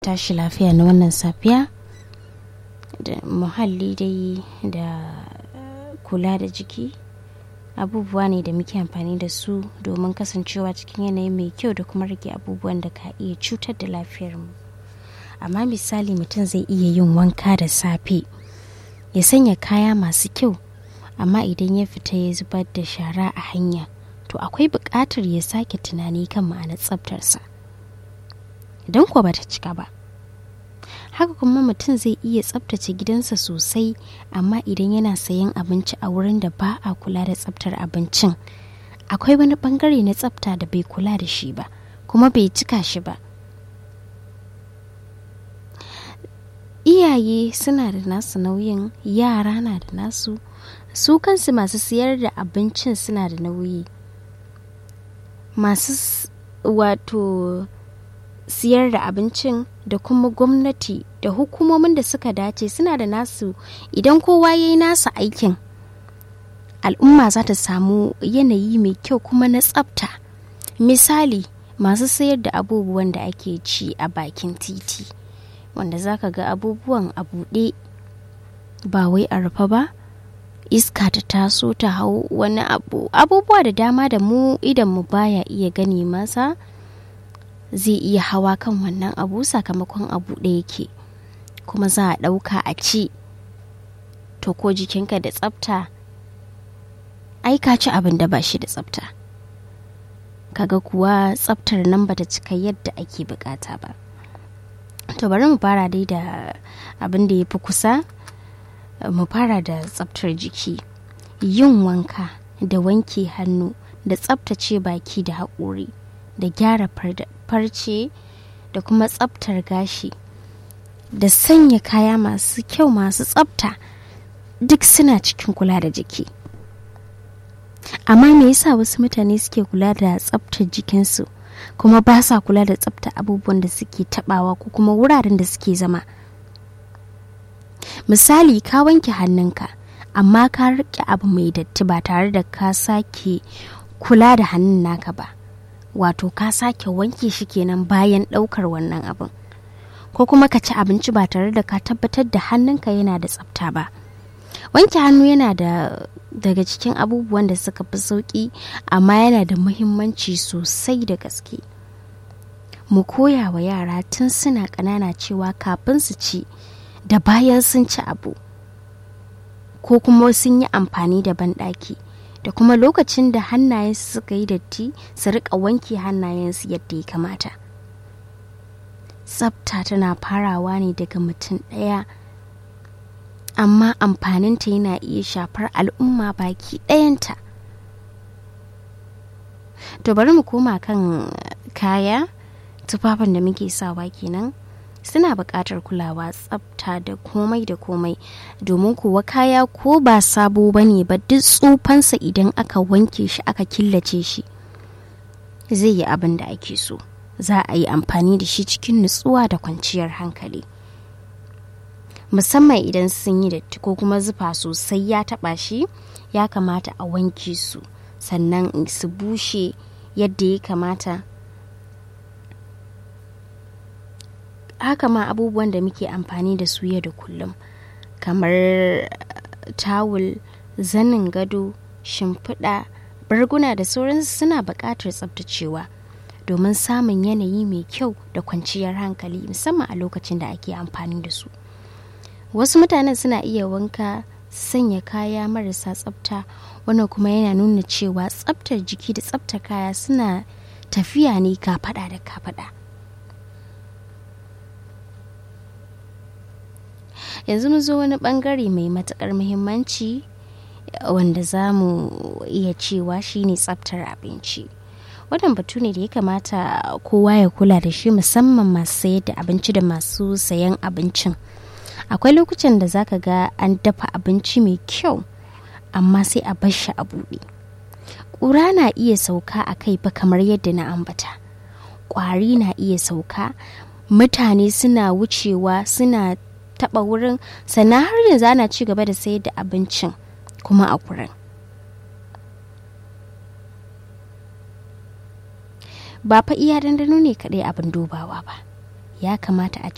tashi lafiya na wannan safiya da muhalli dai da kula da jiki abubuwa ne da muke amfani da su domin kasancewa cikin yanayi mai kyau da kuma rage abubuwan da ka iya cutar da lafiyarmu amma misali mutum zai iya yin wanka da safe ya sanya kaya masu kyau amma idan ya fita ya zubar da shara a hanya to akwai buƙatar ya sake tunani kan ma'anar tsaftarsa idan kuwa bata cika ba haka kuma mutum zai iya tsaftace gidansa sosai amma idan yana sayan abinci a wurin da ba a kula da tsaftar abincin akwai wani bangare na tsafta da bai kula da shi ba kuma bai cika shi ba iyaye suna da nasu nauyin yara na da nasu su kansu masu siyar da abincin suna da nauyi masu wato siyar da abincin da kuma gwamnati da hukumomin da suka dace suna da nasu idan kowa ya yi nasa aikin al'umma za ta samu yanayi mai kyau kuma na tsafta misali masu sayar da abubuwan da ake ci a bakin titi wanda za ka ga abubuwan a buɗe ba wai a rufe ba iska ta taso ta hau wani abu abubuwa da dama da mu idan mu baya iya gani masa zai iya hawa kan wannan abu sakamakon abu da yake kuma za a ɗauka a ci to ko jikinka da tsafta ai ka ci abin da ba shi da tsafta kaga kuwa tsaftar nan bata cika yadda ake bukata ba to bari mu fara dai da abin da ya fi kusa mu fara da tsaftar jiki yin wanka da wanke hannu da tsaftace baki da haƙori da gyara farce da kuma tsaftar gashi da sanya kaya masu kyau masu tsafta duk suna cikin kula da jiki amma me yasa wasu mutane suke kula da tsaftar jikinsu kuma ba sa kula da tsaftar abubuwan da suke tabawa ko kuma wuraren da suke zama misali ka wanke hannunka amma ka rike abu mai datti ba tare da ka sake kula da hannun naka ba wato ka sake wanke shi kenan bayan ɗaukar wannan abin ko kuma ka ci abinci ba tare da ka tabbatar da hannunka yana da tsafta ba wanke hannu yana da daga cikin abubuwan da suka fi sauƙi amma yana da muhimmanci sosai da gaske mu koya wa yara tun suna ƙanana cewa kafin su ci da bayan sun ci abu ko kuma sun yi amfani da banɗaki da kuma lokacin da hannayensu suka yi datti su rika wanke hannayensu yadda ya kamata tsafta tana farawa ne daga mutum ɗaya amma amfaninta yana iya shafar al'umma baki ɗayanta to bari mu koma kan kaya tufafin da muke sawa kenan suna buƙatar kulawa tsafta da komai da komai domin kuwa kaya ko ba sabo ba ne ba duk tsufansa idan aka wanke shi aka killace shi zai yi abin da ake so za a yi amfani da shi cikin nutsuwa da kwanciyar hankali musamman idan sun yi datti ko kuma zufa sosai ya taba shi ya kamata a wanke su sannan su bushe yadda ya kamata haka ma abubuwan da muke amfani da su yau da kullum kamar tawul zanin gado shimfiɗa barguna da sauransu suna buƙatar tsabtacewa domin samun yanayi mai kyau da kwanciyar hankali musamman a lokacin da ake amfani da su wasu mutanen suna iya wanka sanya kaya marasa tsafta wannan kuma yana nuna cewa tsaftar jiki da tsaftar kaya suna tafiya ne kafaɗa da kafaɗa yanzu mu zo wani bangare mai matukar muhimmanci wanda za mu iya cewa shine tsaftar abinci wannan batu ne da ya kamata kowa ya kula da shi musamman masu sayar da abinci da masu sayan abincin akwai lokutan da zaka ga an dafa abinci mai kyau amma sai a bar shi a buɗe ƙura na iya sauka a kai fa kamar yadda na ambata ƙwari na iya sauka mutane suna wucewa suna taɓa wurin sannan har yanzu ana ci gaba da sayar da abincin kuma a kurin ba fa iya dandano ne kaɗai abin dubawa ba ya kamata a